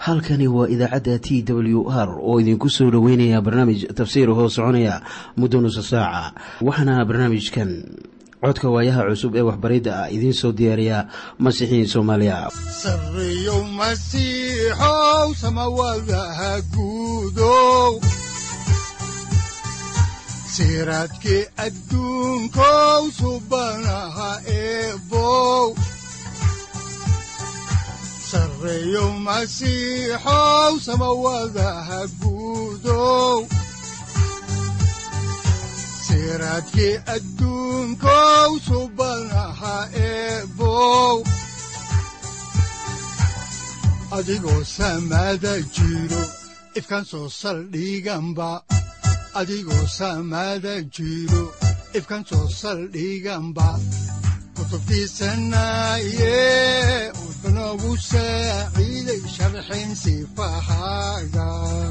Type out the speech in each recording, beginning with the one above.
halkani waa idaacadda t w r oo idinku soo dhoweynaya barnaamij tafsiir hoo soconaya muddo nusa saaca waxaana barnaamijkan codka waayaha cusub ee waxbaridda ah idiin soo diyaariya masiixiin soomaaliya sareyow masiixow samawadaha guudow siraadkii adduunkow subanaha eebow sareyow masiixow samawadaha guudow siraadkii adduunkow subanaha eebow adigoo samada jiro ifkan soo saldhiganba adigoo samada jiro ifkan soo saldhiganba kutubtiisanaye udanogu saaciiday sharxin sifahaaga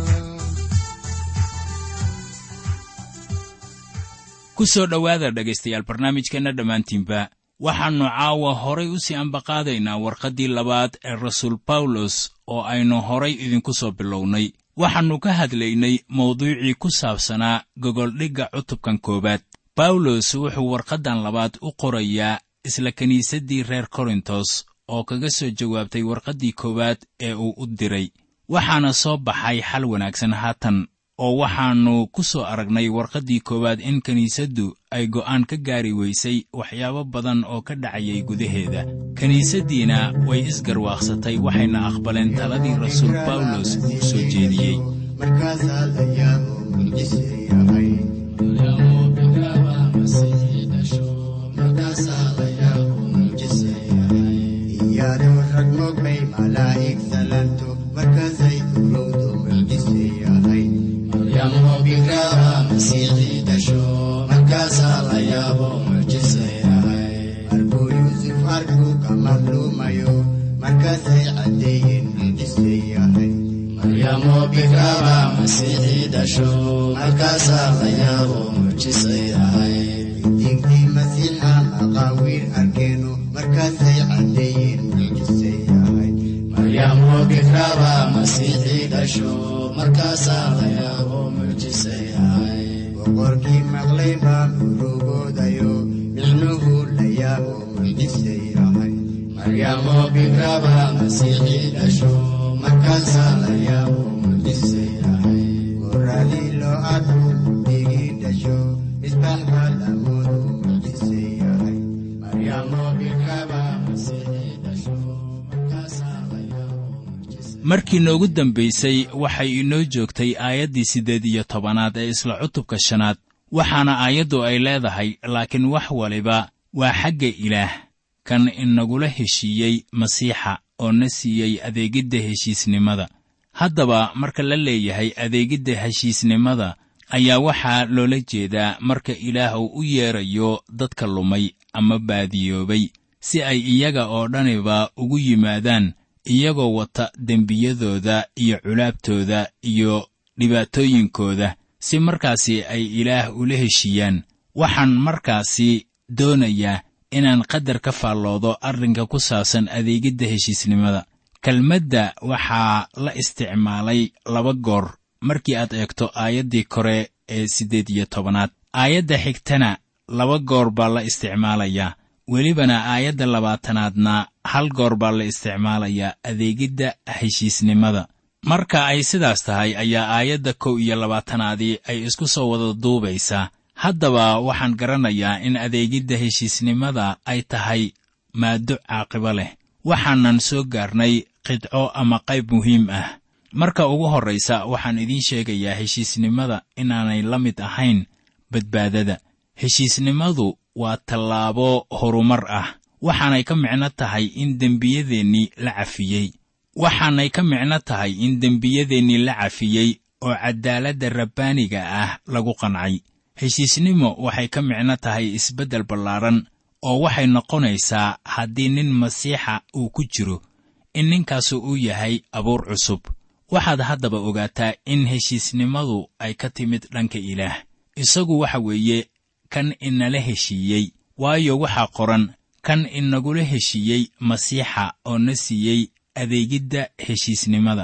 ku soo dhowaada dhegaystayaal barnaamijkeenna dhammaantiinba waxaannu caawa horay u sii ambaqaadaynaa warqaddii labaad ee rasuul bawlos oo aynu horay idinku soo bilownay waxaannu ka hadlaynay mawduucii ku saabsanaa gogoldhigga cutubkan koowaad bawlos wuxuu warqaddan labaad u qorayaa isla kiniisaddii reer korintos oo kaga soo jawaabtay warqaddii koowaad ee uu u diray waxaana soo baxay xal wanaagsan haatan oo waxaannu ku soo aragnay warqaddii koowaad in kiniisaddu ay go'aan ka gaari weysay waxyaabo badan oo ka dhacayay gudaheeda kiniisaddiina way isgarwaaqsatay waxayna aqbaleen taladii rasuul bawlos uu soo jeediyey markuu yuusuf arkuu ka madluumayo markaasay caddeeyeen mucjise yahay maryamo bikraba masiixii dhasho markaasaa la yaabo mucjise yahay diintii masiixa maqaawiir arkeeno markaasay caddeeyeen mucjise yahay maryamo bikraba masiixii dhasho markaasaa la yaabo mucjise yahay boqorkii maqlay baa murugoodayo micnuhu la yaabo mucjise yahay maryamo bikraba masiixii dhasho markaasaa la yaabo mucjise yahay goradii loo arku digii dhasho misbax baa lamoodu mucjise yahay maryamo bikraba masiixii dhasho markaasaa la yaabo mucjise markii noogu dambaysay waxay inoo joogtay aayaddii siddeed iyo tobanaad ee isla cutubka shanaad waxaana aayaddu ay leedahay laakiin wax waliba waa xagga ilaah kan inagula heshiiyey masiixa oo na siiyey adeegidda heshiisnimada haddaba marka la leeyahay adeegidda heshiisnimada ayaa waxaa loola jeedaa marka ilaah uu u yeedrayo dadka lumay ama baadiyoobay si ay iyaga oo dhaniba ugu yimaadaan iyagoo wata dembiyadooda iyo culaabtooda iyo dhibaatooyinkooda si markaasi ay ilaah ula heshiiyaan waxaan markaasi doonayaa inaan qadar ka faalloodo arrinka ku saabsan adeegidda heshiisnimada kelmadda waxaa la isticmaalay laba goor markii aad eegto aayaddii kore ee siddeed iyo tobanaad aayadda xigtana laba goor baa la isticmaalayaa welibana aayadda labaatanaadna hal goor baa la isticmaalayaa adeegidda heshiisnimada marka ay sidaas tahay ayaa aayadda kow iyo labaatanaadii ay isku soo wada duubaysaa haddaba waxaan garanayaa in adeegidda heshiisnimada ay tahay maaddo caaqibo leh waxaanan soo gaarnay qidco ama qayb muhiim ah marka ugu horraysa waxaan idiin sheegayaa heshiisnimada inaanay la mid ahayn badbaadada heshiisnimadu waa tallaabo horumar ah waxaanay ka micno tahay in dembiyadeennii la cafiyey waxaanay ka micno tahay in dembiyadeennii la cafiyey oo caddaaladda rabbaaniga ah lagu qancay heshiisnimo waxay ka micno tahay isbeddel ballaaran oo waxay noqonaysaa haddii nin masiixa uu ku jiro in ninkaasu uu yahay abuur cusub waxaad haddaba ogaataa in heshiisnimadu ay ka timid dhanka ilaah isagu waxa weeye kan inala heshiiyey waayo waxaa qoran kan inagula heshiiyey masiixa oo na siiyey adeegidda heshiisnimada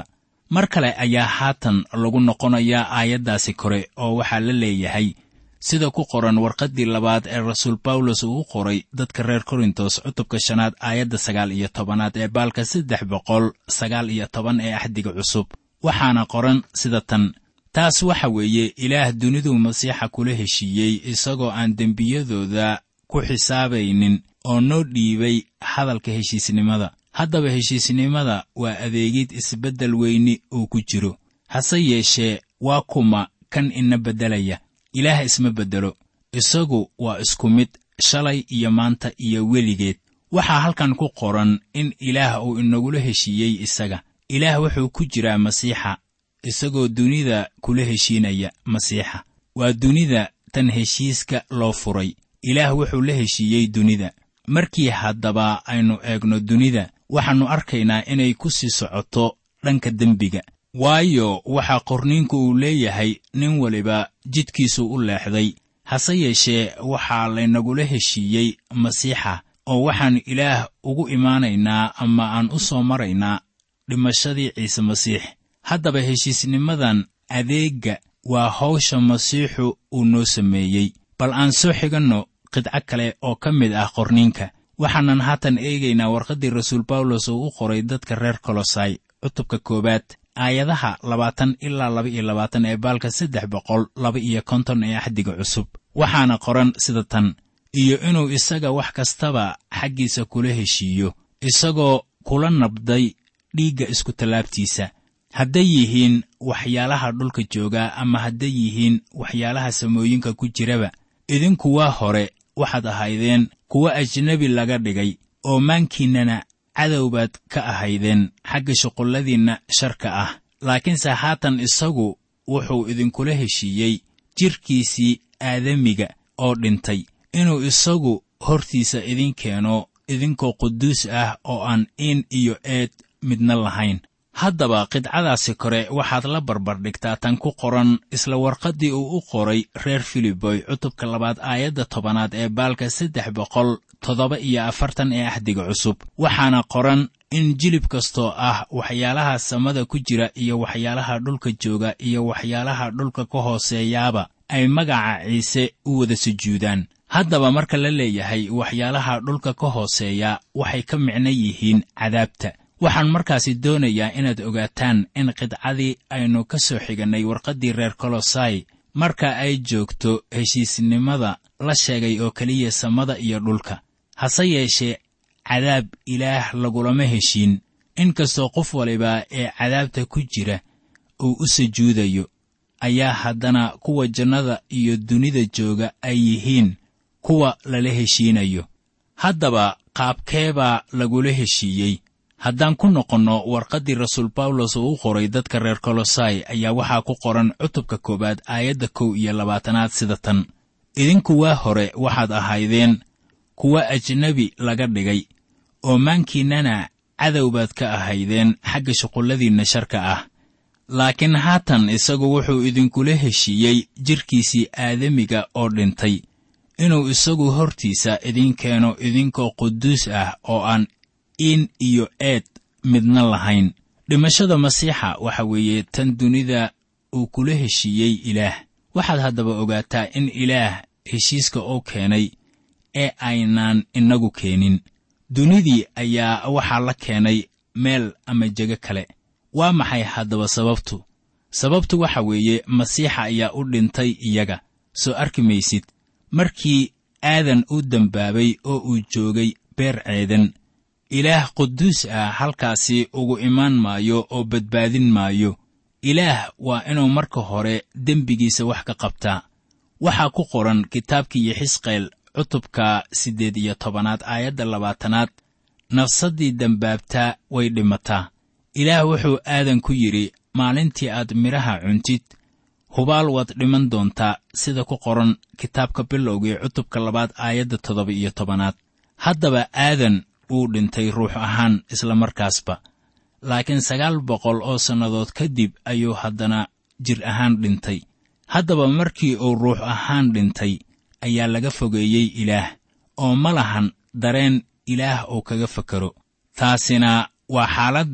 mar kale ayaa haatan lagu noqonayaa aayaddaasi kore oo waxaa la leeyahay sida ku qoran warqaddii labaad ee rasuul bawlos uu u qoray dadka reer korintos cutubka shanaad aayadda sagaal iyo tobanaad ee baalka saddex boqol sagaal iyo toban ee axdiga cusub waxaana qoran sida tan taas waxa weeye ilaah duniduu masiixa kula heshiiyey isagoo aan dembiyadooda ku xisaabaynin oo noo dhiibay hadalka heshiisnimada haddaba heshiisnimada waa adeegid isbeddel weyni uu ku jiro hase yeeshee waa kuma kan ina beddelaya ilaah isma beddelo isagu waa isku mid shalay iyo maanta iyo weligeed waxaa halkan ku qoran in ilaah uu inagula heshiiyey isaga ilaah wuxuu ku jiraa masiixa isagoo dunida kula heshiinaya masiixa waa dunida tan heshiiska loo furay ilaah wuxuu la heshiiyey dunida markii haddaba aynu eegno dunida waxaannu arkaynaa inay ku sii socoto dhanka dembiga waayo waxaa qorniinku uu leeyahay nin waliba jidkiisu u leexday hase yeeshee waxaa laynagula heshiiyey masiixa oo waxaan ilaah ugu imaanaynaa ama aan u soo maraynaa dhimashadii ciise masiix haddaba heshiisnimadan adeegga waa hawsha masiixu uu noo sameeyey bal aan soo xiganno qidco kale oo ka mid ah qorniinka waxaanan haatan eegaynaa warqaddii rasuul bawlos uu u qoray dadka reer kolosai cutubka koowaad aayadaha labaatan ilaa laba iyo labaatan ee baalka saddex boqol laba iyo konton ee axdiga cusub waxaana qoran sida tan iyo inuu isaga wax kastaba xaggiisa kula heshiiyo isagoo kula nabday dhiigga iskutallaabtiisa hadday yihiin waxyaalaha dhulka jooga ama hadday yihiin waxyaalaha samooyinka ku jiraba idinku waa hore waxaad ahaydeen kuwa ajnebi laga dhigay oo maankiinnana cadow baad ka ahaydeen xagga shuqulladiinna sharka ah laakiinse haatan isagu wuxuu idinkula heshiiyey jidhkiisii aadamiga oo dhintay inuu isagu hortiisa idin keeno idinkoo quduus ah oo aan in iyo eed midna lahayn haddaba qidcadaasi kore waxaad la barbardhigtaa tan ku qoran isla warqaddii uu u qoray reer filiboy cutubka labaad aayadda tobanaad ee baalka saddex boqol toddoba iyo afartan ee axdiga cusub waxaana qoran in jilib kastoo ah waxyaalaha samada ku jira iyo waxyaalaha dhulka jooga iyo waxyaalaha dhulka ka hooseeyaaba ay magaca ciise u wada sujuudaan haddaba marka la leeyahay waxyaalaha dhulka ka hooseeya waxay ka micno yihiin cadaabta waxaan markaasi doonayaa inaad ogaataan in qidcadii aynu ka soo xigannay warqaddii reer kolosai marka ay joogto heshiisnimada la sheegay oo keliya samada iyo dhulka hase yeeshee cadaab ilaah lagulama heshiin inkastoo qof waliba ee cadaabta ku jira uu u sujuudayo ayaa haddana kuwa jannada iyo dunida jooga ay yihiin kuwa lala heshiinayo haddaba qaabkeebaa lagula heshiiyey haddaan ku noqonno warqaddii rasuul bawlos uu u qoray dadka reer kolosai ayaa waxaa ku qoran cutubka koowaad aayadda kow iyo labaatanaad sida tan idinku waa hore waxaad ahaydeen kuwa ajnebi laga dhigay oo maankiinnana cadow baad ka ahaydeen xagga shuqulladiinna sharka ah laakiin haatan isagu wuxuu idinkula heshiiyey jidhkiisii aadamiga oo dhintay inuu isagu hortiisa idin keeno idinkoo quduus ah oo aan in iyo eed midna lahayn dhimashada masiixa waxa weeye tan dunida uu kula heshiiyey ilaah waxaad haddaba ogaataa in ilaah heshiiska oo keenay ee aynaan innagu keenin dunidii ayaa waxaa la keenay meel ama jego kale waa maxay haddaba sababtu sababtu waxa weeye masiixa ayaa u dhintay iyaga soo arki maysid markii aadan u dembaabay oo uu joogay beer ceedan ilaah quduus ah halkaasi ugu imaan maayo oo badbaadin maayo ilaah waa inuu marka hore dembigiisa wax ka qabtaa waxaa ku qoran kitaabkii xisqeel cutubka siddeed iyo tobanaad aayadda labaatanaad nafsaddii dembaabtaa way dhimataa ilaah wuxuu aadan ku yidhi maalintii aad midhaha cuntid hubaal waad dhiman doontaa sida ku qoran kitaabka bilowgii cutubka labaad aayadda toddoba iyo tobanaad haddaba aadan wuu dhintay ruux ahaan isla markaasba laakiin sagaal boqol oo sannadood kadib ayuu haddana jir ahaan dhintay haddaba markii uu ruux ahaan dhintay ayaa laga fogeeyey ilaah oo ma lahan dareen ilaah uu kaga fakero taasina waa xaaladda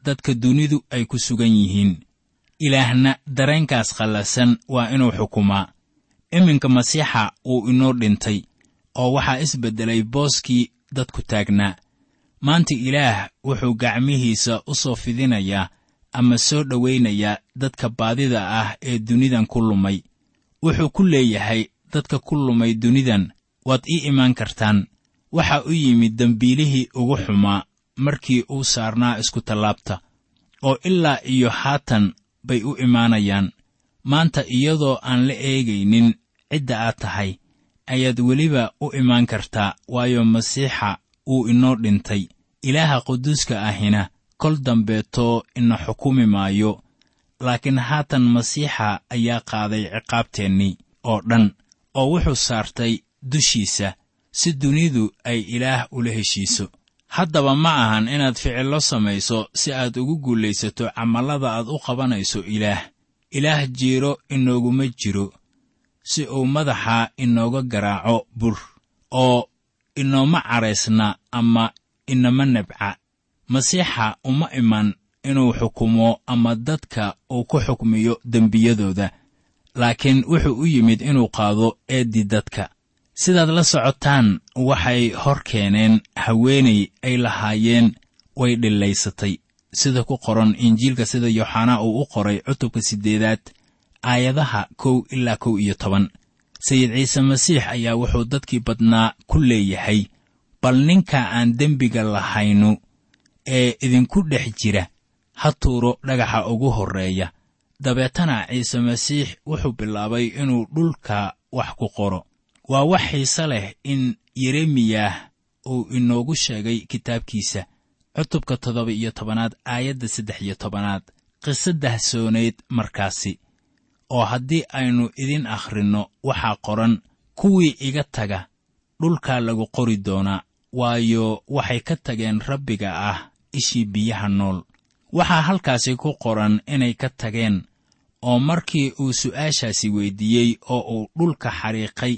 dadka dunidu ay ku sugan yihiin ilaahna dareenkaas khallasan waa inuu xukumaa iminka masiixa wuu inoo dhintay oo waxaa isbeddelay booskii dadku taagnaa maanta ilaah wuxuu gacmihiisa u soo fidinayaa ama soo dhowaynayaa dadka baadida ah ee dunidan ku lumay wuxuu ku leeyahay dadka ku lumay dunidan waad ii imaan kartaan waxa u yimid dembiilihii ugu xumaa markii uu saarnaa iskutallaabta oo ilaa iyo haatan bay u imaanayaan maanta iyadoo aan la eegaynin cidda aad tahay ayaad weliba u imaan kartaa waayo masiixa wuu inoo dhintay ilaaha quduuska ahina kol dambeetoo ina xukumi maayo laakiin haatan masiixa ayaa qaaday ciqaabteennii oo dhan oo wuxuu saartay dushiisa si dunidu ay ilaah ula heshiiso haddaba ma ahan inaad ficillo samayso si aad ugu guulaysato camallada aad u qabanayso ilaah ilaah jiiro inooguma jiro si uu madaxa inooga garaaco bur oo inooma caraysna ama inama nebca masiixa uma iman inuu xukumo ama dadka uu ku xukmiyo dembiyadooda laakiin wuxuu u yimid inuu qaado eeddii dadka sidaad la socotaan waxay hor keeneen haweenay ay lahaayeen way dhillaysatay sida ku qoran injiilka sida yooxanaa uu u qoray cutubka siddeedaad aayadaha kow ilaa kow iyo toban sayid ciise masiix ayaa wuxuu dadkii badnaa ku leeyahay bal ninka aan dembiga lahaynu ee idinku dhex jira ha tuuro dhagaxa ugu horreeya dabeetana ciise masiix wuxuu bilaabay inuu dhulka wax ku qoro waa wax xiise leh in yeremiyah uu inoogu sheegay kitaabkiisa cutubka toddoba iyo tobanaad aayadda saddex iyo tobanaad qiso dahsoonayd markaasi oo haddii aynu idin akhrinno waxaa qoran kuwii iga taga dhulkaa lagu qori doonaa waayo waxay ka tageen rabbiga ah ishii biyaha nool waxaa halkaasi ku qoran inay ka tageen oo markii uu su'aashaasi weyddiiyey oo uu dhulka xariiqay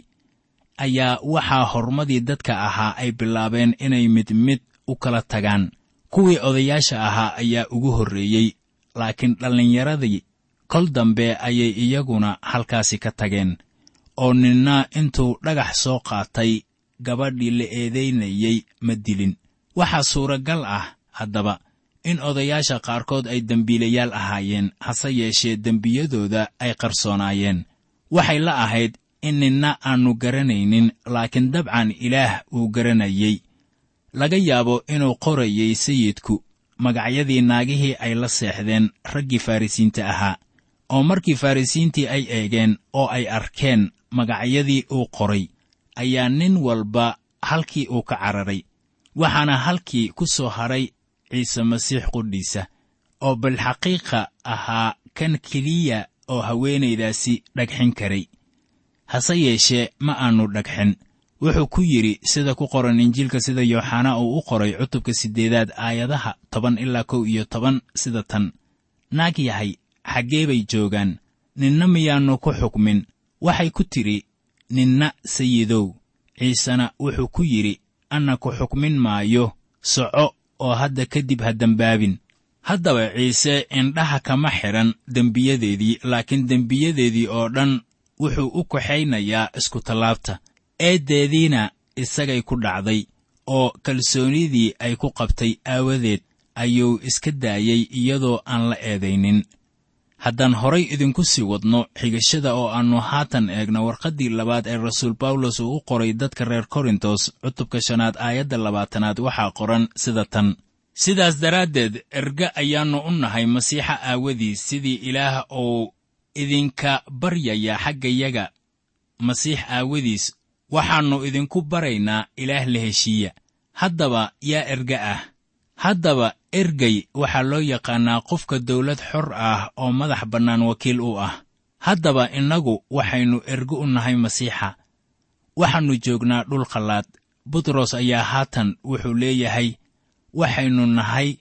ayaa waxaa hormadii dadka ahaa ay bilaabeen inay mid mid u kala tagaan kuwii odayaasha ahaa ayaa ugu horreeyey laakiin dhallinyaradii kol dambe ayay iyaguna halkaasi ka tageen oo ninna intuu dhagax soo qaatay gabadhii la eedaynayey ma dilin waxaa suuragal ah haddaba in odayaasha qaarkood ay dembiilayaal ahaayeen hase yeeshee dembiyadooda ay qarsoonaayeen waxay la ahayd in ninna aannu garanaynin laakiin dabcan ilaah uu garanayey laga yaabo inuu qorayey sayidku magacyadii naagihii ay la seexdeen raggii farrisiinta ahaa oo markii farrisiintii ay eegeen oo ay arkeen magacyadii uu qoray ayaa nin walba halkii uu ka cararay waxaana halkii ku soo hadhay ciise masiix qudhiisa oo bilxaqiiqa ahaa kan keliya oo haweenaydaasi dhagxin karay hase yeeshee ma aannu dhagxin wuxuu ku yidhi sida ku qoran injiilka sida yooxanaa uu u qoray cutubka siddeedaad aayadaha toban ilaa kow iyo toban sida tan naag yahay xaggee bay joogaan ninna miyaannu ku xukmin waxay ku tidhi ninna sayidow ciisena wuxuu ku yidhi anna ku xukmin maayo soco oo hadda kadib ha dembaabin haddaba ciise indhaha kama xidhan dembiyadeedii laakiin dembiyadeedii oo dhan wuxuu u kaxaynayaa iskutallaabta eeddeediina isagay ku dhacday oo kalsoonidii ay ku qabtay aawadeed ayuu iska daayey iyadoo aan la eedaynin haddaan horay idinku sii wadno xigashada oo aannu haatan eegno warqaddii labaad ee rasuul bawlos uu u qoray dadka reer korintos cutubka shanaad aayadda labaatanaad waxaa qoran sida tan sidaas daraaddeed erge ayaannu u nahay masiixa aawadiis sidii ilaah uu idinka baryaya xaggayaga masiix aawadiis waxaannu idinku baraynaa ilaah la heshiiya haddaba yaa erge ah haddaba ergey waxaa loo yaqaannaa qofka dawlad xor ah oo madax bannaan wakiil u ah haddaba innagu waxaynu erge u nahay masiixa waxaannu joognaa dhul khallaad butros ayaa haatan wuxuu leeyahay waxaynu nahay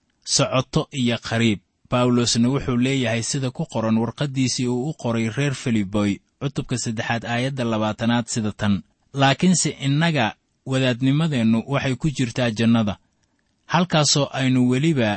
socoto iyo qariib bawlosna wuxuu leeyahay sida ku qoran warqaddiisii uu u qoray reer filiboy cutubka saddexaad aayadda labaatanaad sida tan laakiinse innaga wadaadnimadeennu waxay ku jirtaa jannada halkaasoo aynu weliba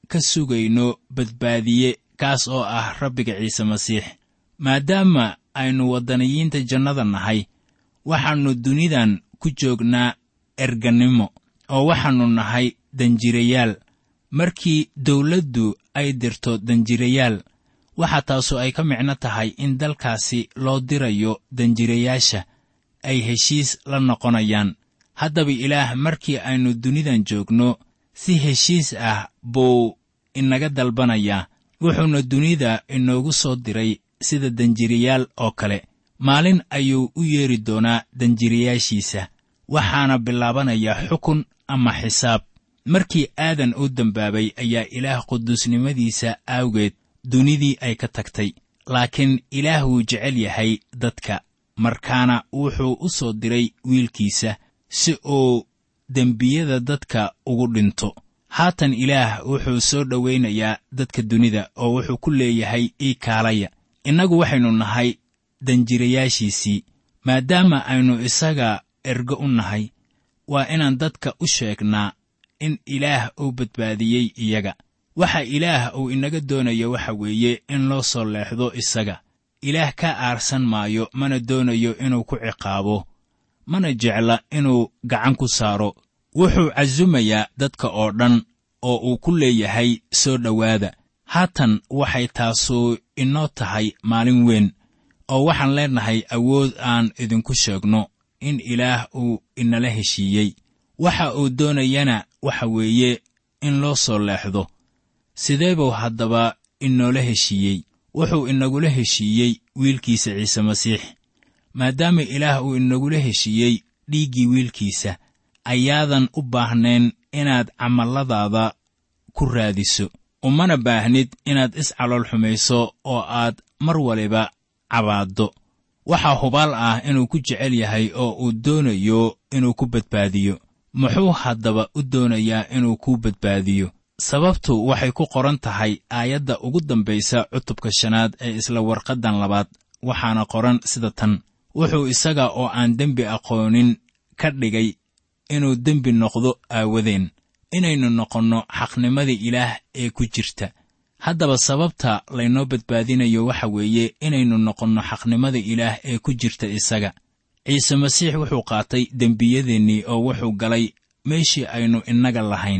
ka sugayno badbaadiye kaas oo ah rabbiga ciise masiix maadaama aynu waddaniyiinta jannada nahay waxaannu dunidan ku joognaa ergannimo oo waxaannu nahay danjirayaal markii dawladdu ay dirto danjirayaal waxa taasu ay ka micno tahay in dalkaasi loo dirayo danjirayaasha ay heshiis la noqonayaan haddaba ilaah markii aynu dunidan joogno si heshiis ah buu inaga dalbanayaa wuxuuna dunida inoogu soo diray sida danjirayaal oo kale maalin ayuu u yeeri doonaa danjirayaashiisa waxaana bilaabanayaa xukun ama xisaab markii aadan uu dembaabay ayaa ilaah quduusnimadiisa aawgeed dunidii ay ka tagtay laakiin ilaah wuu jecel yahay dadka markaana wuxuu u soo diray wiilkiisa si uu dembiyada dadka ugu dhinto haatan ilaah wuxuu soo dhowaynayaa dadka dunida oo wuxuu ku leeyahay ii kaalaya innagu waxaynu nahay danjirayaashiisii maadaama aynu isaga ergo u nahay waa inaan dadka u sheegnaa in ilaah uu badbaadiyey iyaga waxa ilaah uu inaga doonayo waxa weeye in loo soo leexdo isaga ilaah ka aarsan maayo mana doonayo inuu ku ciqaabo mana jecla inuu gacan ku saaro wuxuu casumayaa dadka oo dhan oo uu ku leeyahay soo dhowaada haatan waxay taasu inoo tahay maalin weyn oo waxaan leennahay awood aan idinku sheegno in ilaah uu inala heshiiyey waxa uu doonayana waxa weeye in loo soo leexdo sidee buu haddaba inoola heshiiyey wuxuu inagula heshiiyey wiilkiisa ciise masiix maadaama ilaah uu inagula heshiiyey dhiiggii wiilkiisa ayaadan u baahnayn inaad camalladaada ku raadiso umana baahnid inaad iscalool xumayso oo aad mar waliba cabaaddo waxaa hubaal ah inuu ku jecel yahay oo uu doonayo inuu ku badbaadiyo muxuu haddaba u doonayaa inuu ku badbaadiyo sababtu waxay ku qoran tahay aayadda ugu dambaysa cutubka shanaad ee isla warqaddan labaad waxaana qoran sida tan wuxuu isaga oo aan dembi aqoonin ka dhigay inuu dembi noqdo aawadeen inaynu noqonno xaqnimadii ilaah ee ku jirta haddaba sababta laynoo badbaadinayo waxa weeye inaynu noqonno xaqnimada ilaah ee ku jirta isaga ciise masiix wuxuu qaatay dembiyadeennii oo wuxuu galay meeshii aynu innaga lahayn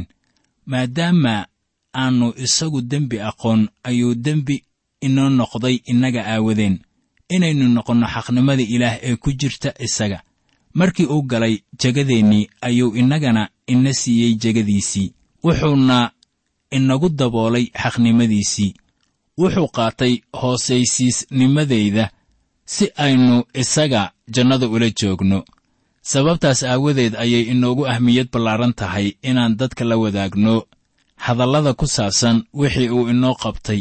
maadaama aannu isagu dembi aqoon ayuu dembi inoo noqday innaga aawadeen inaynu noqonno xaqnimada ilaah ee ku jirta isaga markii uu galay jegadeennii ayuu innagana ina siiyey jegadiisii wuxuuna inagu daboolay xaqnimadiisii wuxuu qaatay hoosaysiisnimadayda si aynu isaga jannada ula joogno sababtaas aawadeed ayay inoogu ahmiyad ballaaran tahay inaan dadka la wadaagno hadallada ku saabsan wixii uu inoo qabtay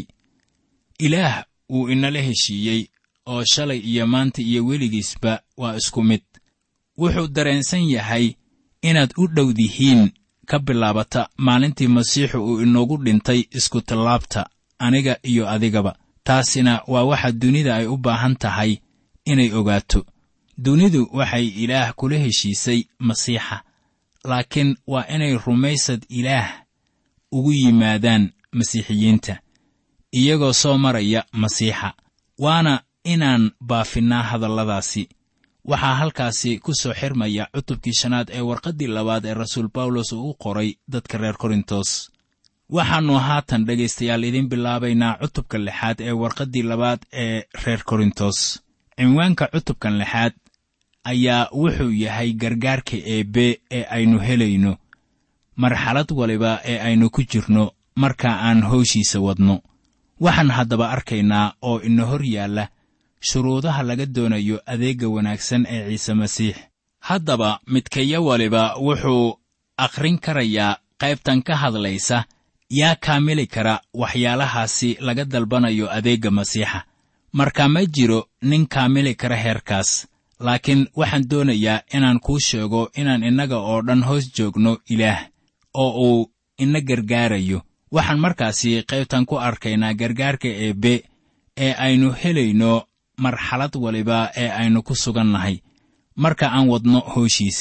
ilaah wuu inala heshiiyey oo shalay iyo maanta iyo weligiisba waa isku mid wuxuu dareensan yahay inaad u dhowdihiin ka bilaabata maalintii masiixu uu inoogu dhintay iskutallaabta aniga iyo adigaba taasina waa waxa dunida ay u baahan tahay inay ogaato dunidu waxay ilaah kula heshiisay masiixa laakiin waa inay rumaysad ilaah ugu yimaadaan masiixiyiinta iyagoo soo maraya masiixa waana inaan baafinnaa hadalladaasi waxaa halkaasi ku soo xirmaya cutubkii shanaad ee warqaddii labaad ee rasuul bawlos uu u qoray dadka reer korintos waxaannu haatan dhegaystayaal idiin bilaabaynaa cutubka lixaad ee warqaddii labaad ee reer korintos cinwaanka cutubkan lixaad ayaa wuxuu yahay gargaarka eebbe ee aynu helayno marxalad waliba ee aynu ku jirno marka aan howshiisa wadno waxaan haddaba arkaynaa oo ina hor yaalla shuruudaha laga doonayo adeegga wanaagsan ee ciise masiix haddaba midkaya waliba wuxuu akhrin karayaa qaybtan ka hadlaysa yaa kaamili kara waxyaalahaasi laga dalbanayo adeegga masiixa marka ma jiro nin kaamili kara heerkaas laakiin waxaan doonayaa inaan kuu sheego inaan innaga oo dhan hoos joogno ilaah oo uu ina gargaarayo waxaan markaasi qaybtan ku arkaynaa gargaarka eebbe ee aynu helayno marxalad waliba ee aynu ku sugan nahay marka aan wadno hooshiisa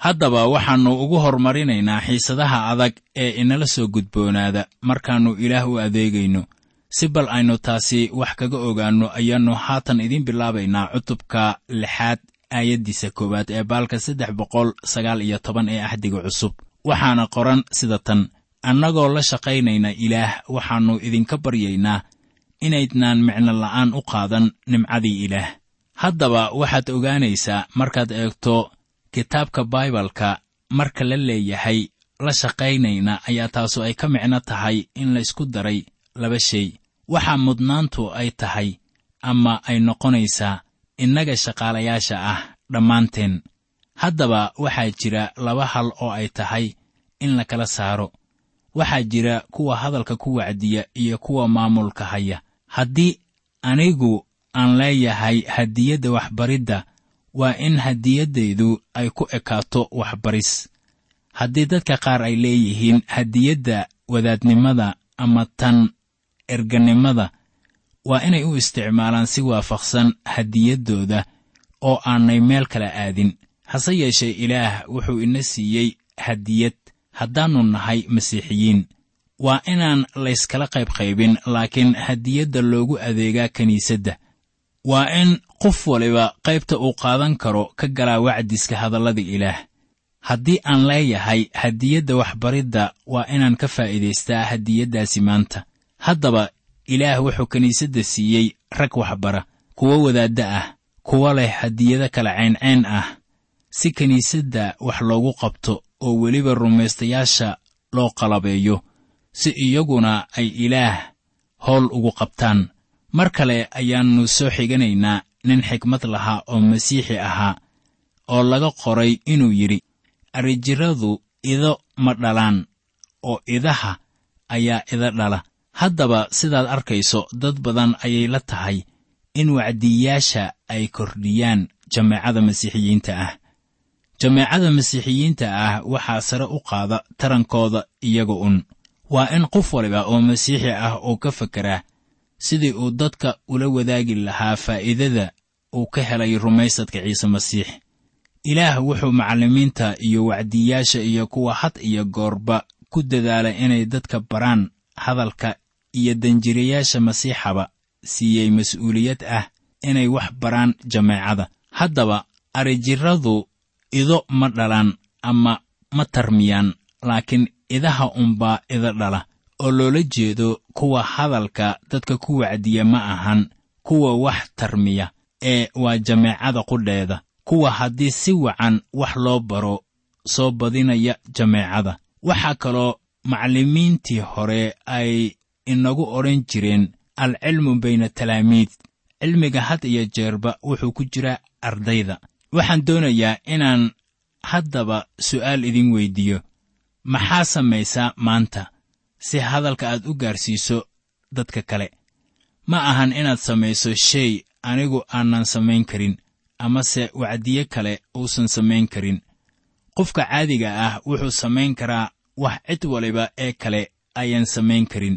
haddaba waxaannu ugu hormarinaynaa xiisadaha adag ee inala soo gudboonaada markaannu ilaah u adeegayno si bal aynu taasi wax kaga ogaanno ayaannu haatan idiin bilaabaynaa cutubka lixaad aayaddiisa koowaad ee baalka saddex boqol sagaal iyo toban ee axdiga cusub waxaana qoran sida tan annagoo la shaqaynayna ilaah waxaannu idinka baryaynaa inaydnaan micno la'aan u qaadan nimcadii ilaah haddaba waxaad ogaanaysaa markaad eegto kitaabka baibalka marka la leeyahay la shaqaynayna ayaa taasu ay ka micno tahay in laysku daray laba shay waxa mudnaantu ay tahay ama ay noqonaysaa innaga shaqaalayaasha ah dhammaanteen haddaba waxaa jira laba hal oo ay tahay in la kala saaro waxaa jira kuwa hadalka ku wacdiya iyo kuwa maamulka haya haddii anigu aan leeyahay hadiyadda waxbaridda waa in hadiyaddaydu ay ku ekaato waxbaris haddii dadka qaar ay leeyihiin hadiyadda wadaadnimada ama tan erganimada waa inay u isticmaalaan si waafaqsan hadiyaddooda oo aanay meel kala aadin hase yeeshee ilaah wuxuu ina siiyey hadiyad haddaannu nahay masiixiyiin waa inaan layskala qaybqaybin laakiin hadiyadda loogu adeegaa kiniisadda waa in qof waliba qaybta uu qaadan karo ka galaa wacdiska hadallada ilaah haddii aan leeyahay hadiyadda waxbaridda waa inaan ka faa'iidaystaa hadiyaddaasi maanta haddaba ilaah wuxuu kiniisadda siiyey rag waxbara kuwo wadaadda ah kuwo leh hadiyado kala ceenceen ah si kiniisadda wax loogu qabto oo weliba rumaystayaasha loo qalabeeyo si iyaguna ay ilaah howl ugu qabtaan mar kale ayaannu soo xiganaynaa nin xikmad lahaa oo masiixi ahaa oo laga qoray inuu yidhi arrijiradu ido ma dhalaan oo idaha ayaa ida dhala haddaba sidaad arkayso dad badan ayay la tahay in wacdiyayaasha ay kordhiyaan jameecada masiixiyiinta ah jameecada masiixiyiinta ah waxaa sare u qaada tarankooda iyaga un waa in qof waliba oo masiixi ah uu ka fekeraa sidii uu dadka ula wadaagi lahaa faa'iidada uu ka helay rumaysadka ciise masiix ilaah wuxuu macallimiinta iyo wacdiyayaasha iyo kuwa had iyo goorba ku dadaala inay dadka baraan hadalka iyo danjirayaasha masiixaba siiyey mas'uuliyad ah inay wax baraan jameecada haddaba arijiradu ido ma dhalaan ama ma tarmiyaan laakiin idaha unbaa ida dhala oo loola jeedo kuwa hadalka dadka ku wacdiya ma ahan kuwa wax tarmiya ee waa jameecada qudheeda kuwa haddii si wacan wax loo baro soo badinaya jameecada waxaa kaloo macallimiintii hore ay inagu odhan jireen alcilmu bayna talaamiid cilmiga had iyo jeerba wuxuu ku jiraa ardayda waxaan doonayaa inaan haddaba su'aal idin weyddiiyo maxaa samaysaa maanta si hadalka aad u gaarsiiso dadka kale ma ahan inaad samayso shay anigu aanan samayn karin amase wacdiye kale uusan samayn karin qofka caadiga ah wuxuu samayn karaa wax cid waliba ee kale ayaan samayn karin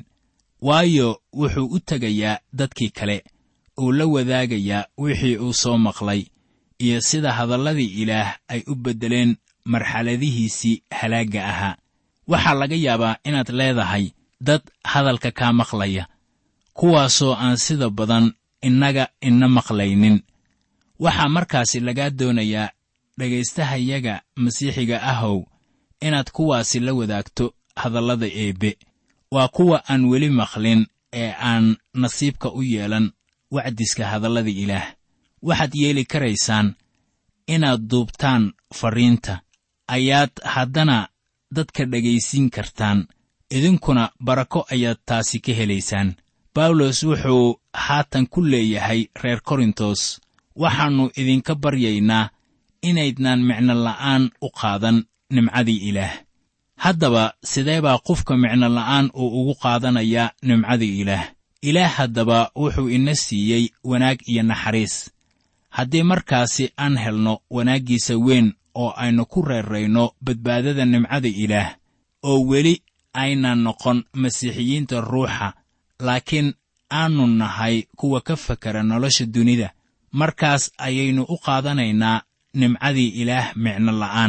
waayo wuxuu u tegayaa dadkii kale uu la wadaagayaa wixii uu soo maqlay iyo sida hadalladii ilaah ay u beddeleen marxaladihiisii halaagga ahaa waxaa laga yaabaa inaad leedahay dad hadalka kaa maqlaya kuwaasoo aan sida badan innaga ina maqlaynin waxaa markaasi lagaa doonayaa dhegaystahayaga masiixiga ahow inaad kuwaasi la wadaagto hadallada eebbe waa kuwa aan weli maqlin ee aan nasiibka u yeelan wacdiska hadallada ilaah waxaad yeeli karaysaan inaad duubtaan farriinta ayaad haddana dadka dhegaysiin kartaan idinkuna barako ayaad taasi ka helaysaan bawlos wuxuu haatan ku leeyahay reer korintos waxaannu idinka baryaynaa inaydnaan micno la'aan u qaadan nimcadii ilaah haddaba sidee baa qofka micno la'aan uu ugu qaadanayaa nimcadii ilaah ilaah haddaba wuxuu ina siiyey wanaag iyo naxariis haddii markaasi aan helno wanaaggiisa weyn oo aynu ku reerrayno badbaadada nimcada ilaah oo weli aynan noqon masiixiyiinta ruuxa laakiin aannu nahay kuwa ka fakera nolosha dunida markaas ayaynu u qaadanaynaa nimcadii ilaah micno la'aan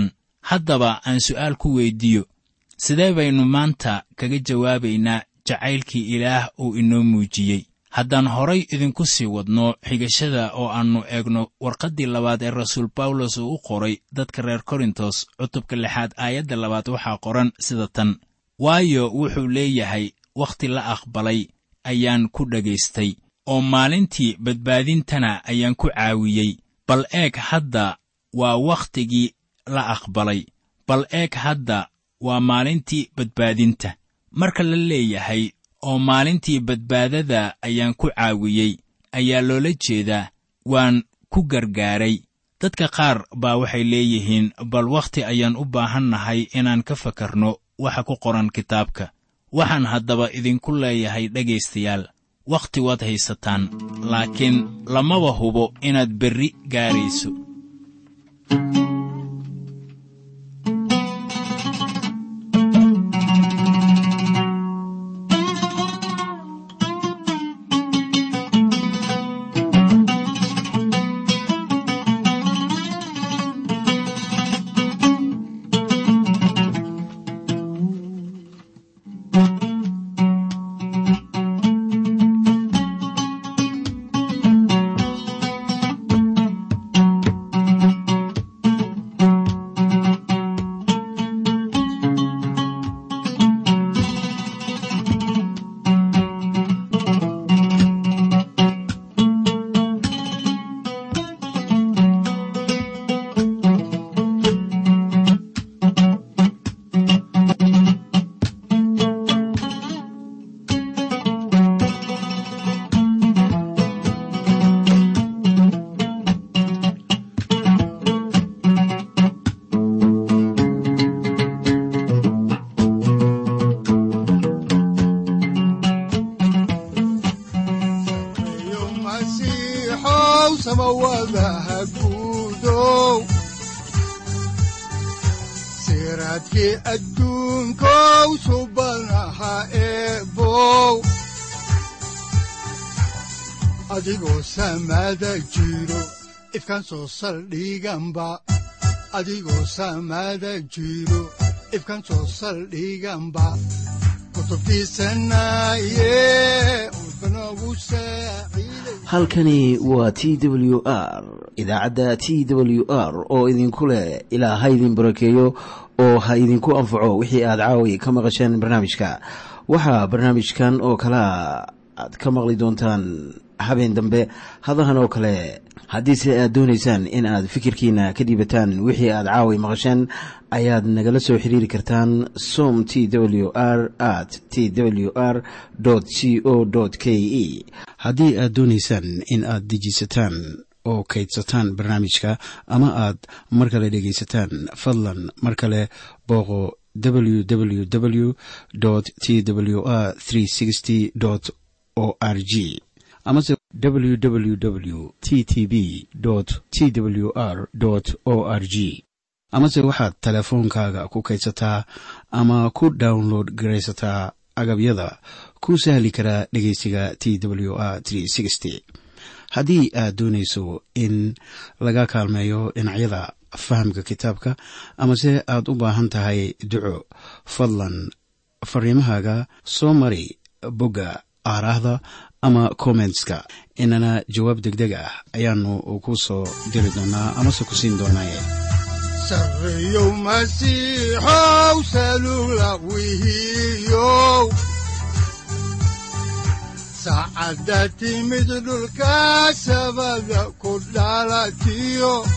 haddaba aan su'aal ku weyddiiyo sidee baynu maanta kaga jawaabaynaa jacaylkii ilaah uu inoo muujiyey haddaan horay idinku sii wadno xigashada oo aannu eegno warqaddii labaad ee rasuul bawlos uu u qoray dadka reer korintos cutubka lixaad aayadda labaad waxaa qoran sida tan waayo wuxuu leeyahay wakhti la aqbalay ayaan ku dhagaystay oo maalintii badbaadintana ayaan ku caawiyey bal eeg hadda waa wakhtigii la aqbalay bal eeg hadda waa maalintii badbaadinta marka la leeyahay oo maalintii badbaadada ayaan ku caawiyey ayaa loola jeedaa waan ku gargaaray dadka qaar baa waxay leeyihiin bal wakhti ayaan u baahannahay inaan ka fakarno waxa ku qoran kitaabka waxaan haddaba idinku leeyahay dhegaystayaal wakhti waad haysataan laakiin lamaba hubo inaad berri gaarayso iyo masiixow samawadaha guudow siraadkii adduunkow subanaha eebow adigoo samada jiro ifkaan soo saldhiganba adigoo samada jiro ifkaan soo saldhiganba kutubtiisanaye udbanogu saaciiday halkani waa t w r idaacadda t w r oo idinku leh ilaa ha idin barakeeyo oo ha idinku anfaco wixii aad caawi ka maqasheen barnaamijka waxaa barnaamijkan oo kalea aad ka maqli doontaan habeen dambe hadahan oo kale haddiise aad doonaysaan in aad fikirkiina ka dhiibataan wixii aad caawi maqasheen ayaad nagala soo xiriiri kartaan som t w r at t w r c o k e haddii aad doonaysaan in aad dejiisataan oo kaydsataan barnaamijka ama aad mar kale dhegaysataan fadlan mar kale booqo www t w r o r g amase www t t b t w r o r g amase waxaad teleefoonkaaga ku kaydsataa ama ku download garaysataa agabyada ku sahli karaa dhegeysiga t w r haddii aad doonayso in laga kaalmeeyo dhinacyada fahamka kitaabka amase aad u baahan tahay duco fadlan fariimahaaga soo mari bogga aaraahda ama kommentska inana jawaab degdeg ah ayaanu ku soo diri doonaa amase ku siin doonaaye sarreyow masiixow salula wihiyow saacadda timid dhulka sabada ku dhalatiyo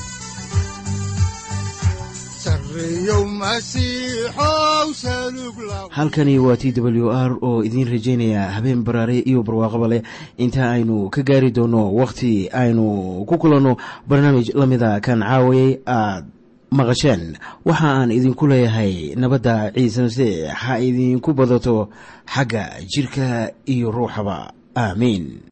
sarreyow masiixow salug la halkani waa t w r oo idiin rajaynaya habeen baraare iyo barwaaqaba leh inta aynu ka gaari doono wakhti aynu ku kulanno barnaamij la mida kan caawayay aad maqasheen waxa aan idinku leeyahay nabadda ciise masiix ha idinku badato xagga jidhka iyo ruuxaba aamiin